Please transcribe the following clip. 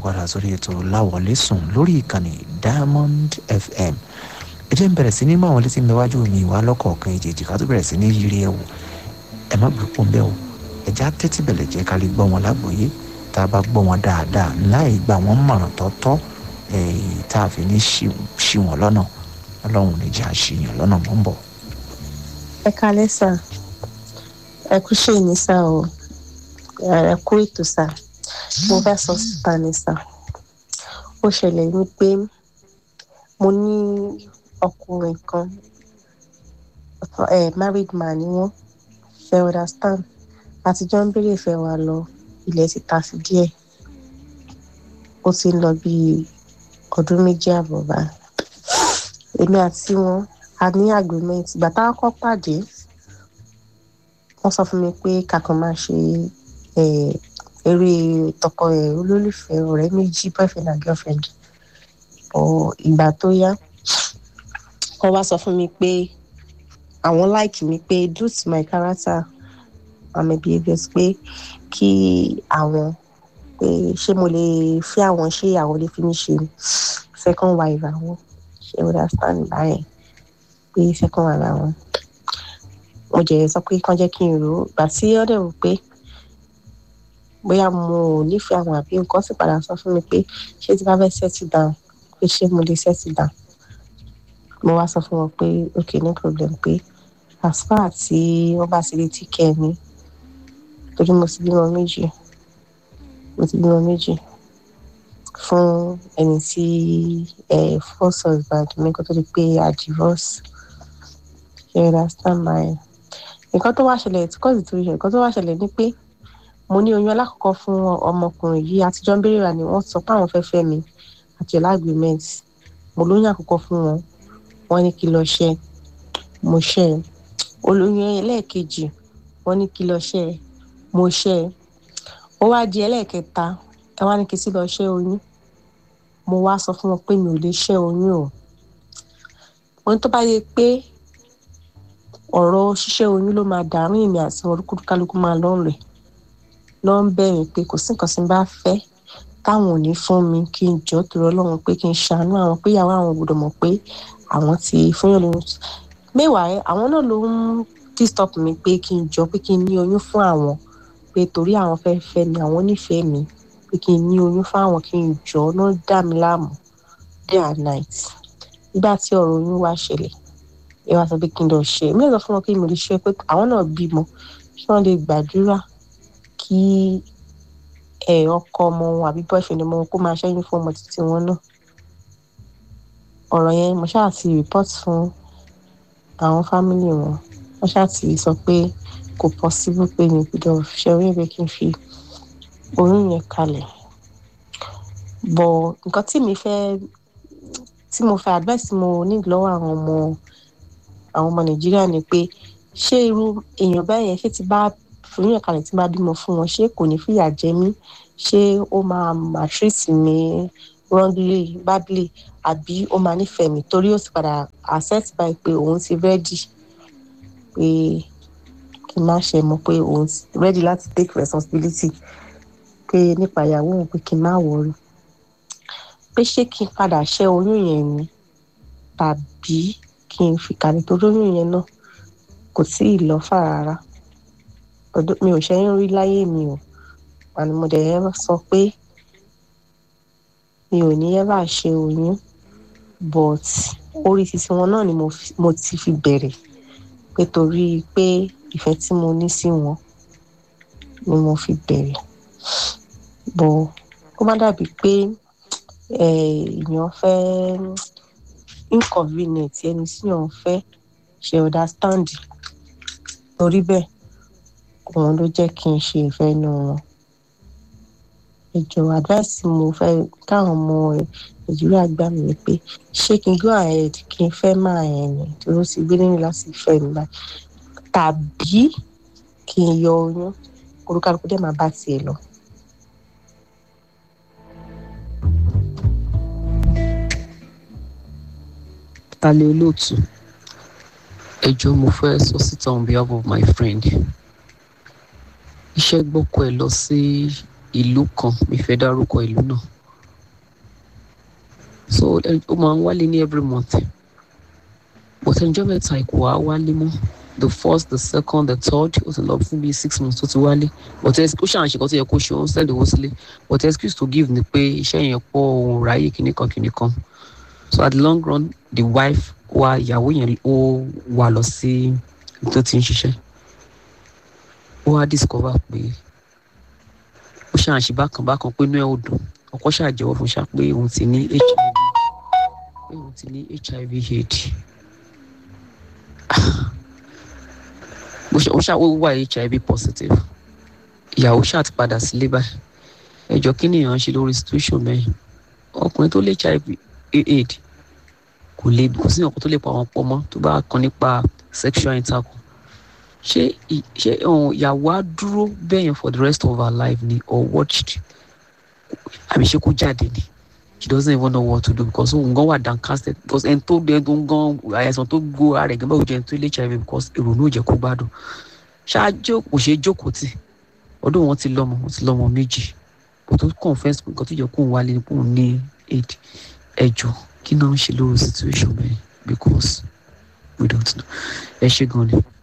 padà sórí ètò láwọlé sùn lórí ìkànnì diamond fm ẹ jẹ́ ń bẹ̀rẹ̀ sí ní mọ àwọn létí níwájú mi wá lọ́kọ̀ọ̀kan ìjèjì ká tó bẹ̀rẹ̀ sí ní yiri ẹ̀ wò ẹ má gbé pọ́n bẹ́ẹ̀ o ẹ já tẹ́tí bẹ̀lẹ̀ jẹ́ ká lè gbọ́ wọn lágbòye tá a bá gbọ́ wọn dáadáa láì gbà wọ́n mọ̀ràn tọ́tọ́ tá a fi ní ṣì wọ́n lọ́nà ọlọ́run lè jẹ́ àṣìyàn lọ́nà mọ́ ń bọ̀. ẹ kalẹ́ sà ẹ kú ṣe ní sà o ẹ kú ètò sà mo fẹ́ sọ síta ní sà ó ṣẹlẹ̀ wípé mo ní ọkùnrin kan ẹ married man ni wọ́n ṣe understand àtijọ́ ń béèrè ìfẹ́ wa lọ ilẹ̀ ti ta sí díẹ̀ ó ti ń lọ bíi ọdún méjì àbọ̀ báyìí èmi àti wọn a ní agreement ìgbà tá a kọ́ pàdé wọ́n sọ fún mi pé kàkàn máa ṣe eré tọkọ ẹ̀ olólùfẹ́ ọ̀rẹ́ méjì boyfriend and girlfriend ọ̀ ìgbà tó yá wọ́n wá sọ fún mi pé àwọn like mi pé due to my character and my behaviours pé kí àwọn pé ṣé mo lè fi àwọn ṣé àwọn lè fi mí ṣe second wife àwọn ṣe understand báyẹn pé second wife àwọn mo jẹ́ sọ pé kán jẹ́ kí n rò ó gbà tí ó dẹ̀ wò pé bóyá mo ò nífẹ̀ẹ́ àwọn àbí nǹkan sì padà sọ fún mi pé ṣé tí bá fẹ́ settle down pé ṣé mo lè settle down mo wá sọ fún wọn pé okay no problem pé as far tí wọ́n bá ti lè tí kẹ́ mi torí mo ti bímọ méjì mo ti bímọ méjì fún ẹni tí ẹ first husband mi kó tó di pé a divorce you understand my nǹkan tó wá ṣẹlẹ̀ tí kọ́sì tó ṣe nǹkan tó wá ṣẹlẹ̀ ni pé mo ní oyún alákọ̀ọ́kọ́ fún ọmọkùnrin yìí àtijọ́ ń béèrè rà ni wọ́n sọ pé àwọn fẹ́ fẹ́ mi àti ọ̀la agreement mo lóyún àkọ́kọ́ fún wọn wọ́n ní kí lọ ṣe mo ṣe olóyún ẹlẹ́ẹ̀kejì wọ́n ní kí lọ ṣe mo ṣe ó wá di ẹlẹ́ẹ̀kẹta ẹ wá ní kí sí lọ ṣe oyún mo wá sọ fún wọn pé mi ò lè ṣe oyún o mo ní tó bá yẹ pé ọ̀rọ̀ ṣíṣẹ́ oyún ló máa dàrú èmi àti olúkúlùkálukú máa lọ rẹ̀ lọ ń bẹ̀rẹ̀ pé kò sí nǹkan tí n bá fẹ́ táwọn ò ní fún mi kí n jọ́ torí ọlọ́run pé kí n ṣàánú àwọn pé ìyàwó àwọn gbọ́dọ̀ mọ̀ pé àwọn ti fúnyàn lóyún mẹ́wàá àwọn náà ló ń disturb mi pé kí n jọ pé kí n ní oyún fún àwọn pé torí àwọn fẹ́ fẹ́ mi àwọn nífẹ̀ẹ́ mi pé kí n ní oyún fún àwọn kí n jọ náà dá mi láàmú day and night nígbà tí ọ̀rọ̀ oyún wá ṣẹlẹ̀ ẹ wá sọ pé kí n lọ ṣe mí lọ fún wọn kí mo lè ṣe pé àwọn náà bímọ kí wọ́n lè gbàdúrà kí ẹ ọkọ ọmọ wọn àbí boyfriend ọmọ wọn kó máa ṣẹ́yìn fún ọmọ títí wọn náà ọ̀rọ̀ yẹn mo ṣáà ti report fún àwọn fámìlì wọn wọ́n ṣáà ti sọ pé kò possible pé mi gbọ́dọ̀ ṣe orí ìwé kí n fi oyún yẹn kalẹ̀ bọ̀ nǹkan tí mi fẹ́ tí mo fẹ́ advice mo ní lọ́wọ́ àwọn ọmọ àwọn ọmọ nàìjíríà ni pé ṣé irú èèyàn báyẹn ṣé ti bá oyún yẹn kalẹ̀ tí bá bímọ fún wọn ṣé kò ní fìyà jẹ mí ṣé ó máa maltreat mi wrongly badly àbí ó máa nífẹ̀ẹ́ mi torí ó sì padà accept by pé òun ti ready pé kí n má ṣe mọ̀ pé òun ti ready láti take responsibility pé nípa ìyàwó òun pé kí n má worry pé ṣé kí n padà ṣẹ́ oyún yẹn ni tàbí kí n fi kalẹ̀ torí oyún yẹn náà kò tí ì lọ fà rárá mi ò ṣẹ́yìn rí láyé mi o àni mo dẹ̀ sọ pé mi ò ní ever ṣe oyún but orí títí wọn náà ni mo ti fi bẹ̀rẹ̀ pé torí pé ìfẹ́ tí mo ní sí wọn ni mo fi bẹ̀rẹ̀ bọ̀ kó má dàbí pé èèyàn fẹ́ inconvenient ẹni tí èèyàn fẹ́ ṣe understand torí bẹ́ẹ̀ òun ló jẹ́ kí n ṣe ìfẹ́ inú wọn ìjọ advice mo fẹ́ káwọn ọmọ nàìjíríà gbà mí ni pé ṣé kí n go ahead kí n fẹ́ máa yẹn ni torí ó ti gbé nínú láti fẹ́ mi báyìí tàbí kí n yọ oyún olúkálùkù dẹ̀ máa bá tiẹ̀ lọ. Tálẹ̀ olóòtú ẹjọ́ mo fẹ́ sọ síta on behalf of my friend iṣẹ́ gbọ́kọ̀ ẹ̀ lọ sí ìlú kan mi fẹ́ dárúkọ ìlú náà so ẹ- ó máa ń wálé ní every month but ẹnjọ́ mẹ́ta kò wá wálé mọ́ the first the second the third ó ti lọ fún bíi six months tó ti wálé but ẹ- ó ṣàn ṣe kan tó yẹ kó ṣe ó ń sẹ́lẹ̀ owó sílé but excuse to give ni pé iṣẹ́ yẹn pọ̀ òun ráyè kìíní kan kìíní kan so at the long run the wife wa ìyàwó yẹn ó wà lọ sí ibi tó ti ń ṣiṣẹ́ ó wá discover pé ó ṣàn ṣe bákan bákan pé inú ẹ̀ ò dùn ọkọ ṣàjẹwọ́ fún ṣá pé òun ti ní hiv pé òun ti ní hiv aids bó ṣe ó ṣá ó wà hiv positive ìyàwó ṣáà ti padà sílé báyìí ẹjọ́ kí ni èèyàn ṣe lórí situation bẹ́ẹ̀ ọkùnrin tó lè hiv aid kò lè kò sí ọkùnrin tó lè pa àwọn pọ̀ mọ́ tó bá kàn nípa sexual intercourse ṣé ì- ṣé um, ìyàwó á dúró bẹ́yẹn for the rest of her life ni or watched àbí ṣé kó jáde ni she doesn't even know what to do because òun gan wà downcasted because ẹni tó ẹni tó ń gan àìsàn tó gbó ara ẹ̀ gan báwo jẹ́ ẹni tó lè hiv because èrò náà ò jẹ́ kó gbádùn ṣáájú kò ṣeé jókòó tì ọdún wọn ti lọ́mọ wọn ti lọ́mọ méjì kò tó confess pé nǹkan tó yẹ kóun wálé ni kóun ní aid ẹjọ́ kí náà ń ṣe lórí situation bẹ́ẹ̀ because we don't know ẹ ṣe gan ni.